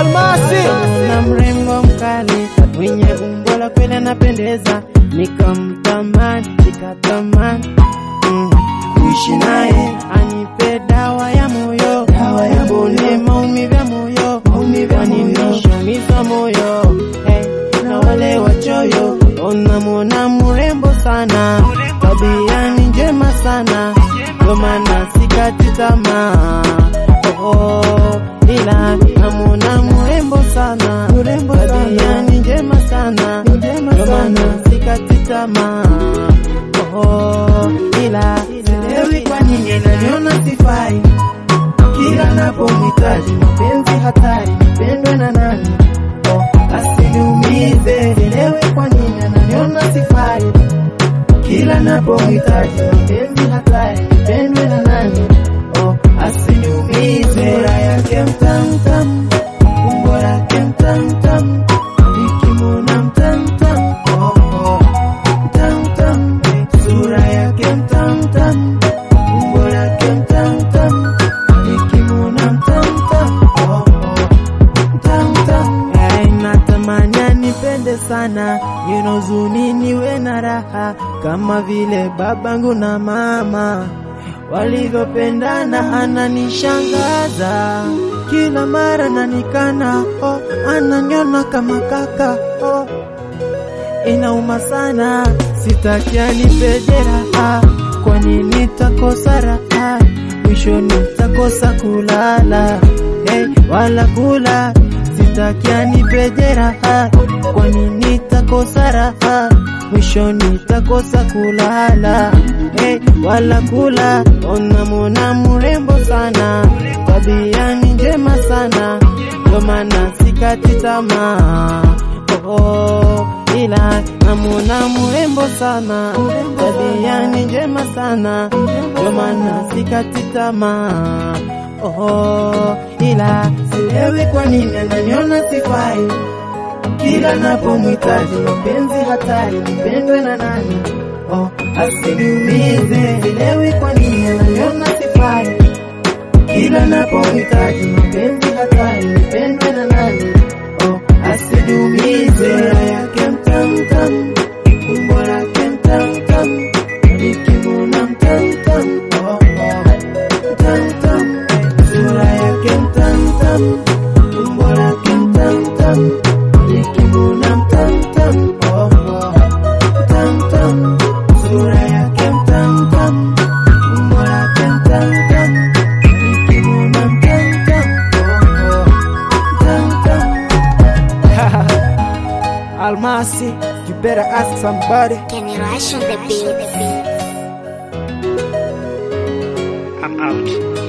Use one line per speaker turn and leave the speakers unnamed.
Almasi
na mrembo mkali mwenye umbo la kweli anapendeza, nikamtamani nikatamani mm, kuishi naye anipe dawa ya moyo, dawa ya bone maumivu ya moyo, maumivu ya moyo, moyo hey, na wale wachoyo unamwona mrembo sana, tabia ni njema sana, ndio maana sikati tamaa oh, ila namwona mrembo sana, mrembo tabia ni njema sana, ndio maana sikati tamaa oh, ila sielewi kwa nini ananiona sifai kila napomhitaji mapenzi hatari, nipendwe na nani? Oh, asiniumize, sielewi kwa nini ananiona sifai kila napomhitaji mapenzi hatari, nipendwe na nani? Oh, asiniumize, sura yake mtamtam, umbo lake mtamtam, nikimwona mtamtam, oh, oh, mtamtam, sura yake mtamtam, umbo lake mtamtam, nikimwona mtamtam, oh, oh, mtamtam. Hey, natamani anipende sana, ninozuni niwe na raha kama vile babangu na mama walivyopendana, ananishangaza kila mara nanikana, oh, ananiona kama kaka oh inauma sana, sitaki anipe jeraha, kwani nitakosa raha, mwisho nitakosa kulala hey, wala kula. Sitaki anipe jeraha, kwani nitakosa raha, mwisho nitakosa kulala hey, wala kula. Unamwona mrembo sana, tabia ni njema sana, ndio maana sikati tamaa oh, ila namwona mrembo sana, tabia ni njema sana, ndio maana sikati tamaa oh, ila sielewi kwa nini ananiona sifai kila napomhitaji mapenzi hatari, nipendwe na nani? Oh, asiniumize, sielewi kwa nini ananiona sifai kila napomhitaji mapenzi hatari, nipendwe na nani? Oh, asiniumize, sura yake mtamtam, umbo lake mtamtam, nikimwona mtamtam, oh, oh, mtamtam, sura yake mtamtam, umbo lake mtamtam, nikimwona mtamtam, oh, oh, mtamtam, sura yake mtamtam, umbo lake mtamtam, nikimwona mtamtam, oh, oh, mtamtam. Almasi, you better ask somebody.
Can you rush on the beat?
I'm out.